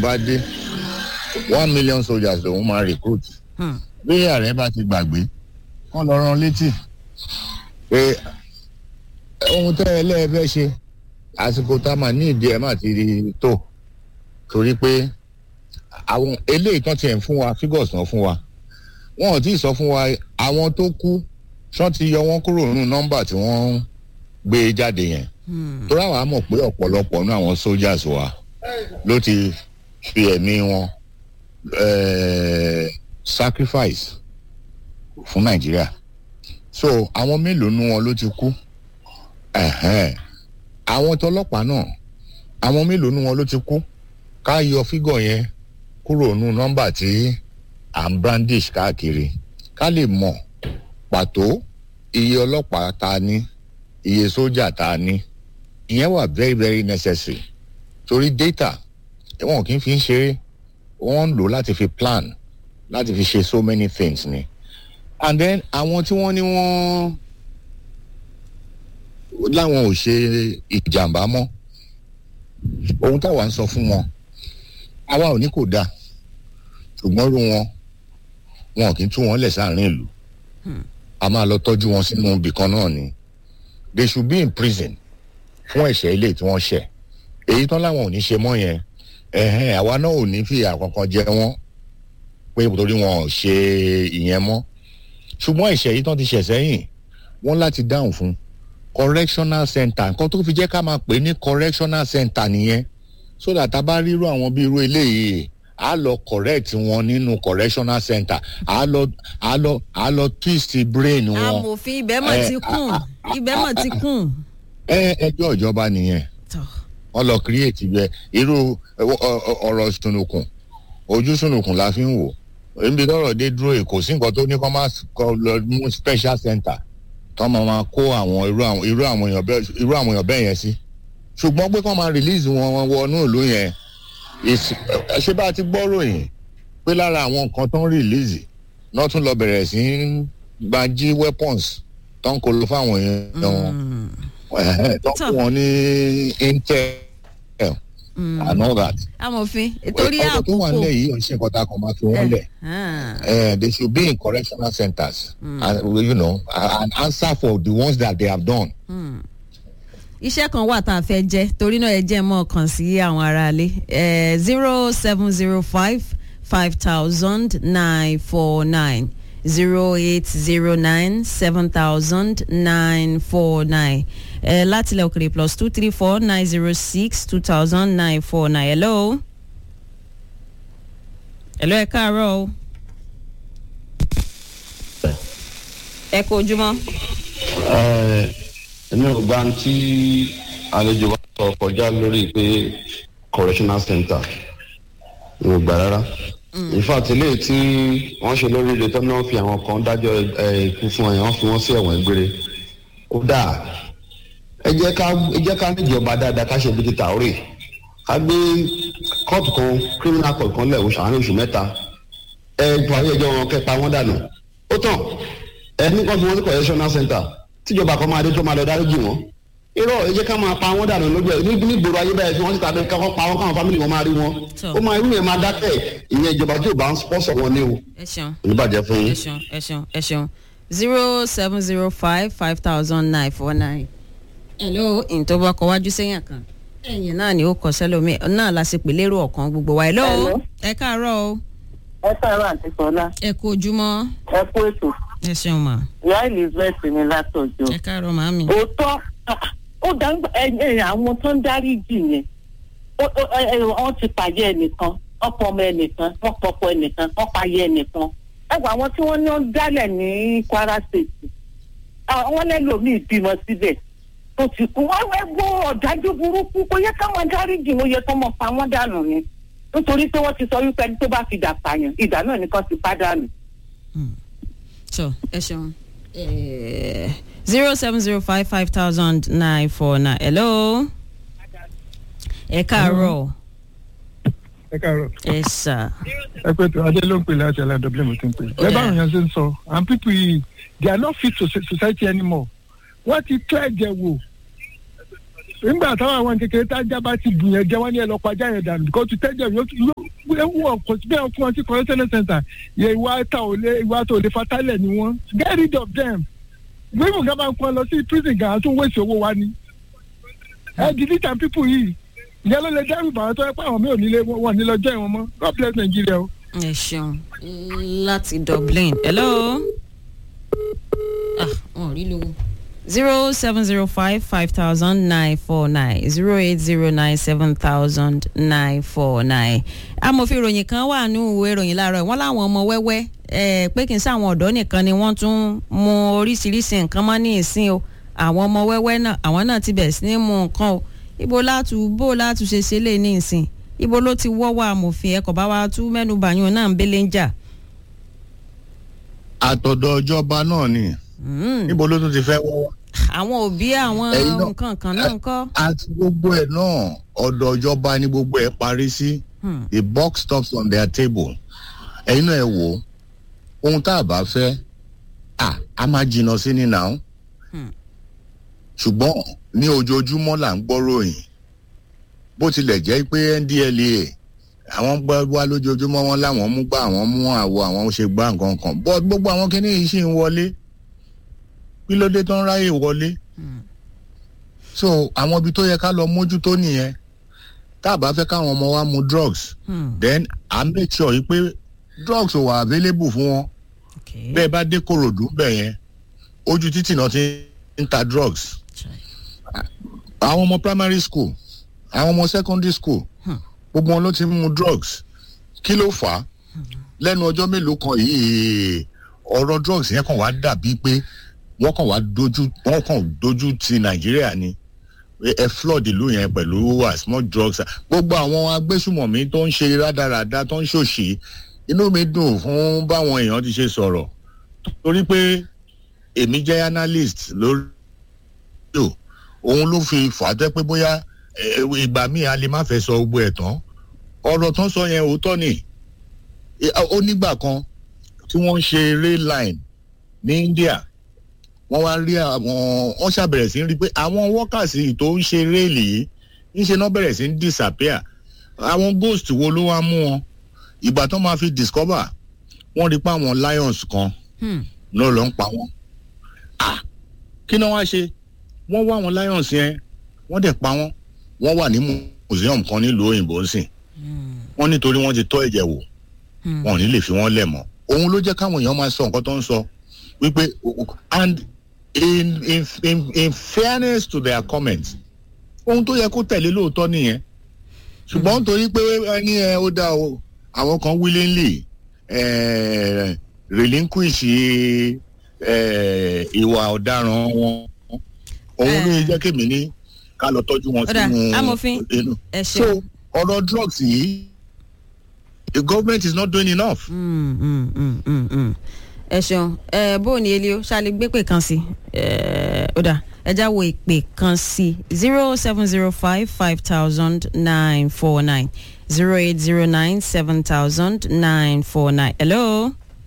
bá dé one million soldiers lòun máa recruit Hmm. bí ààrẹ bá ti gbàgbé kán lọ rán létí pé ohun tẹ́ ẹ lẹ́ẹ̀fẹ́ ṣe àsìkò tá a máa ní ìdí ẹ̀ máa ti rí tó torí pé àwọn eléyìí tán tiẹ̀ ń fún wa figures náà fún wa wọn ò tí ì sọ fún wa àwọn tó kú ṣán ti yọ wọn kúrò nínú nọ́mbà tí wọ́n ń gbé jáde yẹn Hmm. torí àwọn á mọ̀ pé ọ̀pọ̀lọpọ̀ nínú àwọn soldiers wa ló ti fi ẹ̀mí wọn eh, sacrifice fún nàìjíríà so àwọn mélòó nínú wọn ló ti kú Ẹ̀hẹ́n. àwọn tọlọ́pàá náà àwọn mélòó nínú wọn ló ti kú ká yọ fígọ̀ yẹn kúrò nínú nọ́mbà tí à ń brandish káàkiri ká lè mọ̀ pàtó iye ọlọ́pàá tá a ní iye sójà tá a ní ìyẹn wà very very necessary torí data wọn kì í fi ń ṣeré wọn ń lò láti fi plan láti fi ṣe so many things ni and then àwọn tí wọ́n ní wọ́n láwọn ò ṣe ìjàmbá mọ́ ohun táwa ń sọ fún wọn àwa ò ní kò dáa ṣùgbọ́n rú wọn wọn kì í tú wọn lẹ̀ sáàrin ìlú a máa lọ tọ́jú wọn sínú ibì kan náà ni they should be in prison fún ẹ̀ṣẹ̀ ilé tí wọ́n ṣẹ̀ èyí tán láwọn ò ní ṣe mọ́ yẹn ẹ̀hẹ́n àwa náà ò ní fìyà kankan jẹ wọ́n pé torí wọn ò ṣe ìyẹn mọ́ ṣùgbọ́n ẹ̀ṣẹ̀ yìí tán ti ṣẹ̀ sẹ́yìn wọ́n láti dáhùn fún correctional center nǹkan tó fi jẹ́ ká máa pè ní correctional center nìyẹn so that a bá rírú àwọn bí irú eléyìí a lọ correct wọn nínú correctional center a lọ a lọ a lọ twist brain wọn amòfin ibẹ̀ mọ̀ Eh, ti kùn ah, ibẹ̀ mọ̀ ti kùn. ẹ ẹjọ́ ìjọba nìyẹn Tọ́. wọ́n lọ create bẹ irú ẹ, ọ- ọ- ọ̀rọ̀ sunukun ojú sunukun la fi ń wò níbi tọ́rọ̀ dé dúró yìí kò sí nǹkan tó ní kó má s- kó lọ mú special center tó máa ma kó àwọn irú àwọn irú àwọn èèyàn bẹ́ẹ̀ irú àwọn èèyàn bẹ́ẹ̀ yẹn sí ṣùgbọ́n pé kó máa release wọn wọnú ìlú yẹn is- ẹ, ṣé bá a ti gbọ́ ròyìn pé lára àwọn nǹkan tó ń release náà tún lọ bẹ̀rẹ̀ sí í gbají weapons tó ń kó lọ fáwọn èèyàn wọn Mm. ẹ̀hẹ́n, tó Tọ́. fún wọn ní intel Mm. and all that. amòfin torí ọ̀rọ̀ tó wà àkókò. nílẹ̀ yìí ọ̀ṣẹ́ kọ́ta kan máa fi wọ́n lẹ̀. Ah. Eh, they should be in correctional centers and you know and answer for the ones that they have done. iṣẹ́ kan wà tá a fẹ́ jẹ́ torí náà ẹ jẹ́ mọ́ kàn sí àwọn aráalé zero seven zero five five thousand nine four nine zero eight zero nine seven thousand nine four nine látilẹ̀ òkèrè plus two three four nine zero six two thousand nine four nine hello. hello ẹ káàárọ̀ o. ẹ kú ojúmọ́. èmi ò gbà tí àlejò wa sọ kọjá lórí pé correctional center mi ò gbà rárá in fact eléyìí tí wọ́n ṣe lórí ilé tó náà fi àwọn kan dájọ́ ẹ, ikú fún ẹ̀ wọ́n fi wọ́n sí ẹ̀wọ̀n gbére kódà ẹ jẹ́ ká ẹ jẹ́ ká níjọba dáadáa ká ṣe bí ti tàórè ká gbé kóòtù kan criminal court kan lẹ̀ oṣù àárín oṣù mẹ́ta ẹ parí ẹjọ́ wọn kẹ́ pa wọ́n dànù ó tàn ẹ ní kan fi wọn ní correctional center tíjọba kan máa dé tó máa lọ dáríjì wọn irọ́ ẹ jẹ́ ká máa pa wọ́n dànù lójú ẹ̀ ní ní gbòòrò ayé báyìí fi wọ́n síta bẹ́ẹ̀ káwọn pa wọ́n káwọn fámìlì wọn máa rí wọn Tọ́. ó máa irú yẹn máa dákẹ́ ìyẹn ìjọba tí ò bá ń sponsor wọn ní o ẹ ṣeun. oníbàjẹ́ fún ẹ yín. ṣeun ẹ ṣeun ẹ ṣeun zero seven zero five five thousand nine four nine. hello ìtọ́bọ̀ ọkọ̀ wájú sẹ́yìn kan ẹ̀yìn náà ni ó kọ sẹ́lómi náà la ṣe pè lérò ọ̀kan gbogbo wa. hello Hello. ẹ káàárọ̀ o ẹ káàárọ̀ àti sọlá ẹ kú ojúmọ́ ẹ kú ètò ẹ ṣeun mà ìyá elizabeth ní látọjọ ẹ káàárọ̀ màámi. òótọ́ ah, ó dáńgbà ẹyìn àwọn tó ń dárí jì yẹn ó- ó- ẹ- ẹ- wọ́n ti pàyẹ ẹnìkan wọ́n pọ̀ ọmọ ẹnìkan wọ́n pọ̀pọ̀ ẹnìkan wọ́n pàyẹ ẹnìkan ẹ wọ àwọn tí wọ́n ní ó ń dálẹ̀ ní kwara state àwọn lẹ́lòmíì bímọ síbẹ̀ tó ti kú wọ́n wẹ́ gbọ́ ọ̀dájú burúkú kó yẹ káwọn dárí jì wọ́n yẹ kó mọ̀ pa wọ́n dànù ni nítorí pé wọ́n ti sọ wípé ẹni tó bá fi dà pààyàn ìdá náà nìkan ti pàdánù. so ẹ ṣeun zero seven zero five five thousand nine four nine hello ẹ káàárọ̀ ẹ káàárọ̀ ẹ sà ẹ pé tó adé ló ń pè láti aládọ́bílẹ̀ mo ti ń pè. ẹ báwọn yẹn ṣe ń sọ and people yìí they are not fit to so- society anymore wọ́n ti tó ẹ̀jẹ̀ wò nígbà táwọn àwọn kékeré tájà bá ti gùn yẹn jẹ wọn ní ẹ lọ pàjá yẹn dànù kó tu tẹjẹ yóò yóò wọ kò sí bẹ́ẹ̀ fún wọn sí correctional center yẹ ìwà ta ò lé ìwà tó lè fatalẹ̀ ni wọn get rid of them gbẹ́mù gan máa ń kọ́ lọ sí prison gan àtún wéṣì owó wa ni ẹ delete am people yìí ìyẹn ló lè dẹ́rù bàwọn tó yẹ pé àwọn mi ò nílé wọn ní lọ́jọ́ ìwọ̀n mọ́ God bless Nigeria o. ẹ ṣeun láti dublin hello ah wọn ò rí lówó zero seven zero five five thousand nine four nine zero eight zero nine seven thousand nine four nine amòfin ìròyìn kan wà ní ìwé ìròyìn láàárọ̀ wọ́n láwọn ọmọ wẹ́wẹ́ ẹ̀ pé kì í sáwọn ọ̀dọ́ nìkan ni wọ́n tún mú oríṣiríṣi nǹkan mọ́ ní ìsìn o àwọn ọmọ wẹ́wẹ́ náà àwọn náà ti bẹ̀rẹ̀ sí ní mú nǹkan o ibo látú bó látú ṣe ṣe lè ní ìsìn ibo ló ti wọ́wọ́ amòfin ẹ̀kọ́ bá wa tú mẹ́nu bàyún náà ń bẹ́lẹ̀ ń jà. àtọ̀dọ̀ ìjọba náà ni níbo ló tún ti fẹ́ wọ́wọ́. àwọn òbí àwọn Ẹ̀yin náà- nǹkan kan náà ń kọ́. àti gbogbo ẹ̀ náà ọ̀dọ̀ ìjọba ni gbogbo ẹ̀ parí sí Hmm. the box stops on their table ẹ̀yin náà ẹ wò ó ohun tá a bá fẹ́ à á máa jìnnà sí ni náà Hmm. ṣùgbọ́n ní ojoojúmọ́ là ń gbọ́ ròyìn bó tilẹ̀ jẹ́ pé NDLEA àwọn gbọ́ wá lójoojúmọ́ wọn láwọn mú gbá àwọn mú àwọ àwọn ṣe gbá nǹkan kan bọ́ gbogbo àwọn kinní yìí ṣì ń wọlé kí ló dé tó ń ráyè wọlé so àwọn ibi tó yẹ ká lọ mójútó nìyẹn tá a bá fẹ́ káwọn ọmọ wa mu drugs Hmm. then à ń make sure yìí pé drugs ò wà available fún wọn Okay. bẹ́ẹ̀ bá dé korodu bẹ̀ yẹn ojú títì náà ti ń ta drugs àwọn ọmọ primary school àwọn ọmọ secondary school Hmm. gbogbo wọn ló ti ń mu drugs kí ló fà á lẹ́nu ọjọ́ mélòó kan yìí ọ̀rọ̀ drugs yẹn kàn wá dàbí pé wọ́n kàn wá dojú wọ́n kàn dojú ti nàìjíríà ni ẹ flood ìlú yẹn pẹ̀lú as much drugs gbogbo àwọn agbésùmọ̀mí tó ń ṣe rádaràda tó ń ṣòṣì inú mi dùn fún báwọn èèyàn ti ṣe sọ̀rọ̀ torí pé èmi jẹ́ analyst lórí yò òun ló fi fà á jẹ́ pé bóyá eh, ìgbà míì a lè má fẹ́ sọ gbogbo ẹ̀ tán ọ̀rọ̀ tán sọ yẹn òótọ́ ni Eh, ó nígbà kan tí wọ́n ń ṣe rail line ní India wọ́n wá rí àwọn wọ́n ṣàbẹ̀rẹ̀ sí rí pé àwọn workers yìí tó ń ṣe réèlì yìí ńṣe náà bẹ̀rẹ̀ sí ń disappear àwọn ghost wo ló wá mú wọn ìgbà tó máa fi discover wọ́n rí pé àwọn lions kan Hmm. náà ló ń pa wọ́n ah kí ni wọ́n á ṣe wọ́n wá àwọn lions yẹn wọ́n dẹ̀ pa wọ́n wọ́n wà ní museum kan nílùú òyìnbó ń sìn wọ́n nítorí wọ́n ti tọ́ ẹ̀jẹ̀ wò Hmm. wọn ò ní lè fi wọ́n lẹ̀ mọ́ òun ló jẹ́ káwọn èèyàn máa sọ nǹkan tó ń sọ wípé and in in in in fairness to their comments ohun tó yẹ kó tẹ̀lé lóòótọ́ nìyẹn ṣùgbọ́n nítorí pé ẹni ẹ ó dá o àwọn kan willingly eh, relinquish eh, ìwà ọ̀daràn wọn òun ló yẹ jẹ́ kémi ní ká lọ tọ́jú wọn Ó dà, sínú amòfin, inú. ẹ so ṣeun. ọ̀rọ̀ drugs yìí the government is not doing enough. Mm, mm, mm, mm, mm. ẹ ṣeun ẹ bó o ní elio ṣáà lè gbé pè kan sí ẹ ó dà ẹ já wo ìpè kan sí zero seven zero five five thousand nine four nine zero eight zero nine seven thousand nine four nine hello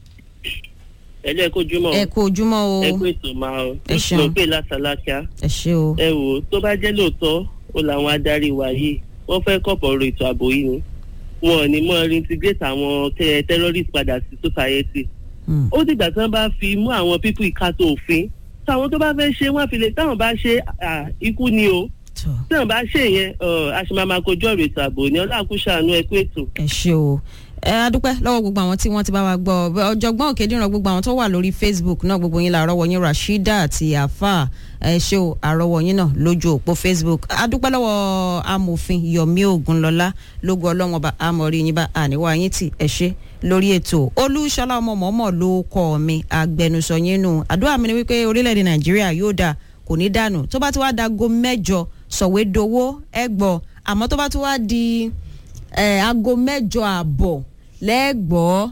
ẹlẹ́ kojúmọ́ ẹ kú ojúmọ́ o ẹ kú ètò máa o Ẹ ṣeun. ló pè látàlákíá ẹ ṣe o ẹ wò ó tó bá jẹ́ lóòótọ́ ó làwọn adarí wa yìí wọ́n fẹ́ kọ̀pọ̀ ọ̀rọ̀ ètò ààbò yìí ni wọn ò ní mọ́ reintegrate àwọn tẹ- terrorist padà sí society Mm. ó dìgbà tí wọ́n bá fi mú àwọn pípù ìkàtó òfin táwọn tó bá fẹ́ ṣe wọ́n fi lè táwọn bá ṣe à, ikú ni o tó tí wọ́n bá ṣe yẹn àṣemàmà kojú ọ̀rọ̀ ètò ààbò ní ọlọ́àkúṣàánú ẹ kú ètò. ẹ ṣe o ẹ adúpẹ́ lọ́wọ́ gbogbo àwọn tí wọ́n ti bá wa gbọ́ ọ̀jọ̀gbọ́n òkèdìrán gbogbo àwọn tó wà lórí facebook náà gbogbo yín la àrọ́wọ́ yín rashida àti afa ẹ ṣe o àrọ́wọ́ yín náà lójú òpó facebook adúpẹ́ lọ́wọ́ amòfin yomi ogunlọ́lá lógo ọlọ́wọ́n ọba amọ̀rí yín bá àníwá yín tì ẹ ṣe lórí ètò olúṣọlá ọmọ mọ̀ọ́mọ̀ ló kọ́ mi agbẹnusọ yín nù àdúrà mi ni wípé orílẹ̀-èdè nàìjíríà yóò dáa kò ní dànù tó bá ti wá dago mẹ́jọ sọ̀wédowó ẹgbọ́ àmọ́ tó bá ti wá di ẹ aago mẹ́jọ àbọ̀ lẹ́gbọ́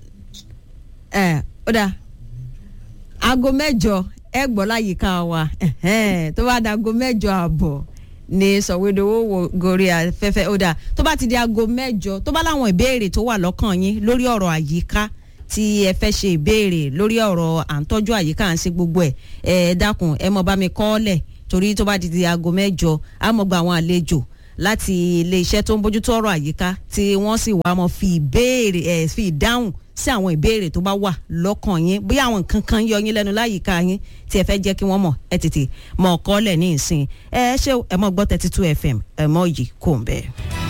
ẹ ó dà aago mẹ́jọ ẹ gbọ́ láyìíká wa ẹ̀hẹ́n, tó bá da aago mẹ́jọ àbọ̀ ní sọ̀wédowó wo gorí afẹ́fẹ́ ó dà tó bá ti di aago mẹ́jọ tó bá láwọn ìbéèrè tó wà lọ́kàn yín lórí ọ̀rọ̀ àyíká tí ẹ fẹ́ ṣe ìbéèrè lórí ọ̀rọ̀ à ń tọ́jú àyíká à ń ṣe gbogbo ẹ̀ ẹ dákun ẹ mọ̀ bá mi kọ́ ọ́ lẹ̀ torí tó bá di di aago mẹ́jọ á mọ̀ gba àwọn àlejò láti iléeṣẹ́ tó ń bójútó ọ̀rọ̀ àyíká tí wọ́n sì wá mọ̀ fi ìbéèrè ẹ̀ fi ìdáhùn sí àwọn ìbéèrè tó bá wà lọ́kàn yín bí àwọn nǹkan kan yọ yín lẹ́nu láyìíká yín tí ẹ fẹ́ jẹ́ kí wọ́n mọ̀ ẹ tètè mọ̀ ọ̀kọ́ lẹ̀ ní ìsìn ẹ ṣé ẹ mọ̀ gbọ́ thirty two fm ẹ mọ̀ yìí kò ń bẹ́ẹ̀.